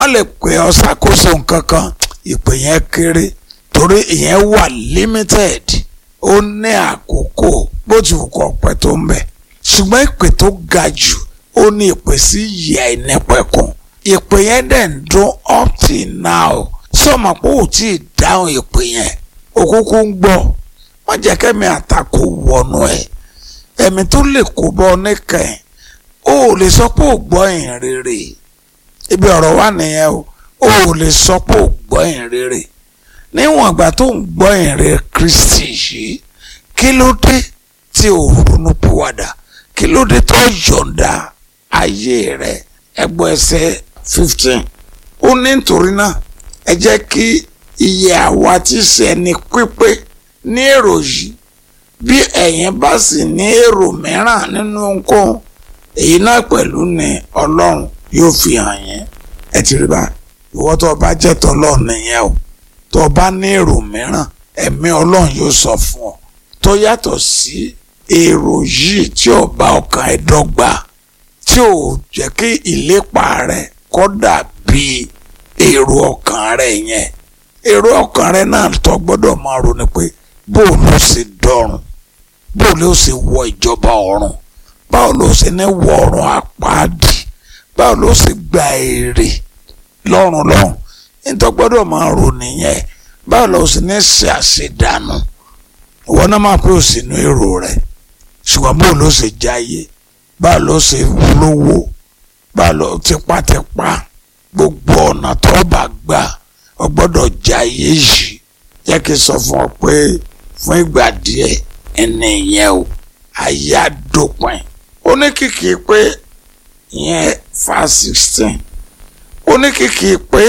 wọ́n lè pè ọ́ ṣàkóso nǹkan kan ìpè yẹn kéré torí ìyẹn wà limited ó ní àkókò bó ti wù kọ́ pẹ́ tó ń bẹ̀ ṣùgbọ́n ìpè tó ga jù ó ní ìpè sí ìyá ìnẹ́pẹ̀kun ìpè yẹn dẹ̀ ń dún up till now sọ̀mọ̀ pé ò tí ì dáhùn ìpè yẹn òkúkú ń gbọ́ wọ́n jẹ́ kẹ́mi àtakò wọnú ẹ̀ ẹ̀mí tó lè kó bọ́ níkẹyìn ó ò lè sọ pé ò gbọ́ ìhìn rere ibi ọ̀rọ̀ wà nìyẹn o ó ò lè sọ pé ò gbọ́ ìhìn rere níwọ̀n ìgbà tó ń gbọ́ ìhìn rere Kristi yìí kí ló dé tí ò ronú pìwàdà kí ló dé tó yọ̀ǹda ayé rẹ̀ ẹgbọ́ ẹsẹ̀ fifteen ó ní nítorí náà ẹ jẹ́ kí iye àwa tí ṣe ẹni pípé ní èrò yìí bí ẹ̀yin bá sì ní èrò mìíràn nínú ohunkóhun èyí náà pẹ̀lú ni ọlọ́run yóò fi hàn yín ẹ ti rí báyìí ìwọ tó o bá jẹ́ tọ́lọ́run nìyẹn o tó o bá ní èrò mìíràn ẹ̀mí ọlọ́run yóò sọ fún ọ tó yàtọ̀ sí èrò yìí tí ò bá ọkàn ẹ dọ́gba tí ò jẹ́ kí ìlépa rẹ kó dàbí èrò ọkàn rẹ yẹn èrò ọkàn rẹ náà tó gbọ́dọ̀ máa ronú pé bó ló ṣe dọ̀run bó ló ṣe wọ ìjọba ọ̀run báwo ló ṣe ní wọ ọ̀run àpáàdì báwo ló ṣe gba èrè lọ́run lọ́run nítorí gbọ́dọ̀ máa rò nìyẹn báwo ló ṣe ní ṣe àṣedànù ìwọ náà máa pé òsínú èrò rẹ ṣùgbọ́n bó ló ṣe jáyé báwo ló ṣe lówó báwo ló tipátipá gbogbo ọ̀nà tó bá gbà ọ gbọ́dọ̀ jáyé yìí jẹ́ kí n sọ fún ọ pé fún ìgbà díẹ̀ ẹni yẹn o ayé àdópin ó ní kìkì pé ìyẹn fa sixteen ó ní kìkì pé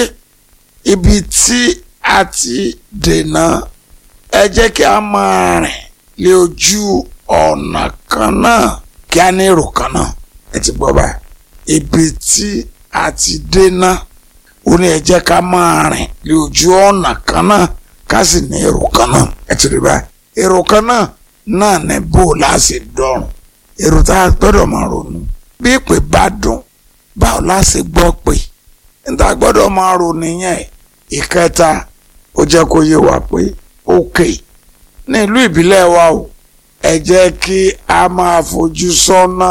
ibi tí a ti dènà ẹ jẹ́ kí a máa rìn lé ojú ọ̀nà kan náà kí a ní èrò kan náà ẹ ti gbọ́ báyìí ibi tí a ti dènà ó ní ẹ jẹ́ ká máa rìn lé ojú ọ̀nà kan náà ká sì ní èrò kan náà ẹ ti rí báyìí èrò kan náà náà ní bó o láṣẹ dọ̀rùn èrò tá a gbọ́dọ̀ máa ronú bí ìpè bá dùn báwo láṣẹ gbọ́ pé níta gbọ́dọ̀ máa ronú yẹn ìkẹta ó jẹ́ kó yé wa pé òkè ní ìlú ìbílẹ̀ wa o ẹ jẹ́ kí a máa fojú sọ́nà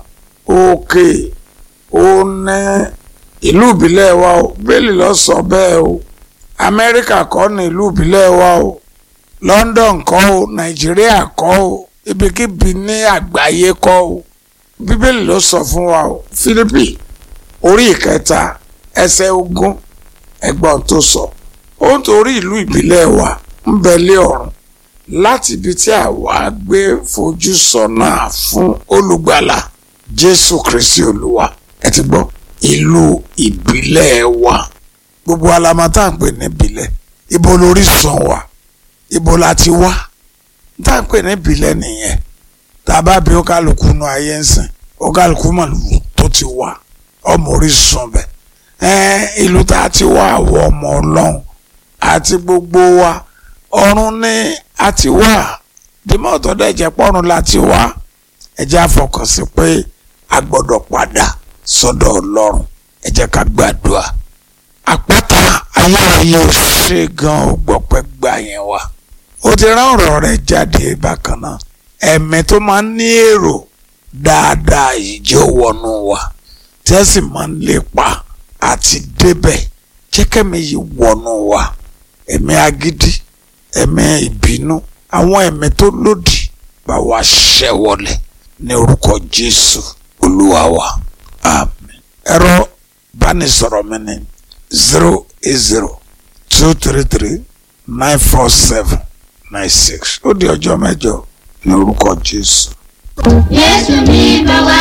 òkè ó ní ìlú ìbílẹ̀ wa o bẹ́ẹ̀lì lọ sọ bẹ́ẹ̀ o amẹ́ríkà kọ́ ní ìlú ìbílẹ̀ wa o london kọ́ o nàìjíríà kọ́ o ibikíbi ní àgbáyé kọ́ o bíbélì ló sọ fún wa o fílípì orí ìkẹta ẹsẹ̀ ogún ẹgbọ́n tó sọ ó ń torí ìlú ìbílẹ̀ wa ń bẹ lé ọ̀run láti ibi tí àwa gbé fojú sọ́nà fún olùgbàlà jésù kristi olúwa ẹ ti gbọ́ ìlú ìbílẹ̀ wa gbogbo alamata ń pè ní ìbílẹ̀ ibo lórísun wa ibo la ti wá tá à ń pè ní ìbílẹ̀ nìyẹn tá a bá bí ó kálukú nu ayé ń sìn ó kálukú mọ̀ lù tó ti wá ọmọ orísun bẹ̀ ẹ́n ìlú tá a ti wá àwọn ọmọ ọlọ́run àti gbogbo wa ọ̀run ní a ti wá dìmọ̀ ọ̀tọ̀ dẹ̀ jẹ́ pọ́run la ti wá ẹ jẹ́ àfọkàn sí pé a gbọ́dọ̀ padà sọ́dọ̀ ọlọ́run ẹ jẹ́ ká gbàdúrà àpáta ayérayé ò ṣe gan ó gbọ́pẹ́ gbà yẹn wá ó ti rán ọ̀rọ̀ rẹ̀ jáde bákan náà ẹ̀mí tó máa ń ní èrò dáadáa yìí jẹ́ wọnú wa tí ẹ sì máa ń lépa àti débẹ̀ jẹ́kẹ́mi yìí wọnú wa ẹ̀mí agídí ẹ̀mí ìbínú àwọn ẹ̀mí tó lòdì bá wa ṣẹ́ wọlé ní orúkọ Jésù olúwa wa àmín ẹ̀rọ bánisọ̀rọ̀ mi ní zero eight zero two three three nine four seven nine six ó di ọjọ́ mẹ́jọ ní orúkọ Jésù. Jésù mi bá wá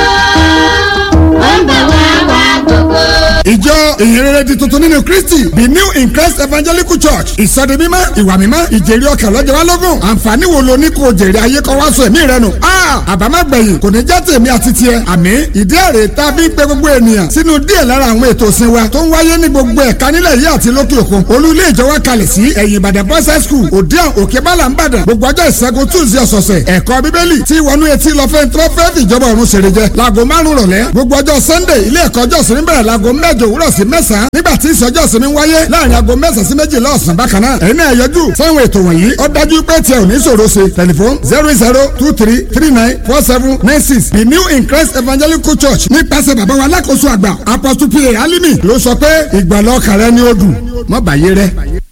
ó, ó ń bá wá wá gbogbo. ìjọ ìhìnrere di tuntun nínú kristi the new in christ evangelical church ìsọdi mímọ́ ìwà mímọ́ ìjèrè ọkàn lọ́jọ́ wa lógún àǹfààní wo lo ní kò jèrè ayé kọ́ wá sọ ẹ̀mí rẹ nù. àbámágbẹ̀yìn kò ní jẹ́ tèmi àti tiẹ̀ àmì ìdí èrè tá a fi ń pe gbogbo ènìyàn sínú díẹ̀ lára àwọn ètò ìsìn wa tó ń wáyé ní gbogbo ẹ̀ka nílẹ̀ yìí àti lókè òkun olú ilé ìjọ wa kalẹ̀ sí ẹ̀yìn ìbàdàn boys high school òdiàn òkè bálà ń bàdàn gbogbo ọjọ́ ìṣẹ́gun tuesday ọ̀sọ̀ọ̀sẹ̀ ẹ̀kọ́ bíbélì tí wọnú etí lọ fẹ́ tó fẹ́ fìjọba ọ̀run ṣèrè jẹ láago márùn-ún rọ̀lẹ́ gbogbo ọjọ́ sunday ilé ẹ̀kọ́ ọjọ́ sinmi bẹ̀rẹ̀ láago mẹ́jọ mẹ́jọ òwúrọ̀ sí mẹ́sàn-án nígbà tí ìsọjọ́ ìsinmi ń wáyé láàrin aago mẹ́sàn-án sí méjìlá ọ̀sán bákan náà ẹ̀yin náà yọjú sáwọn ètò wọ̀nyí ó dájú pé tiẹ̀ ò ní ṣòro ṣe tẹlifon zero zero two three three nine four seven nine six the new in Christ evangelical church nípasẹ̀ bàbá wa alákòóso àgbà apostle pa alimi ló sọ pé ìgbàlọ́ kàrẹ́ ni ó dùn mọ́ bàyé rẹ.